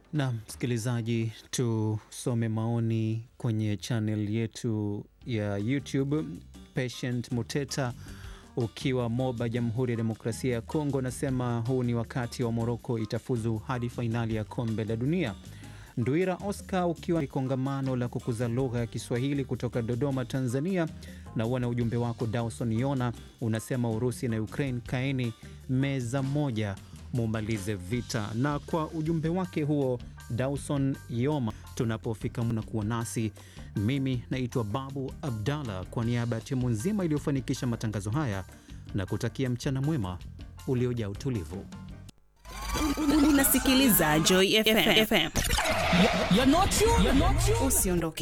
Na msikilizaji, tusome maoni kwenye channel yetu ya YouTube. Patient Muteta ukiwa Moba, Jamhuri ya Demokrasia ya Kongo, nasema huu ni wakati wa Moroko itafuzu hadi fainali ya kombe la dunia. Ndwira Oscar ukiwa kongamano la kukuza lugha ya Kiswahili kutoka Dodoma, Tanzania, na uona ujumbe wako Dawson Yona unasema Urusi na Ukraine kaeni meza moja mumalize vita. Na kwa ujumbe wake huo Dawson Yoma, tunapofika mna kuwa nasi. Mimi naitwa Babu Abdallah kwa niaba ya timu nzima iliyofanikisha matangazo haya na kutakia mchana mwema uliojaa utulivu. Unasikiliza Joy FM. You're not you. You're not you. Usiondoke.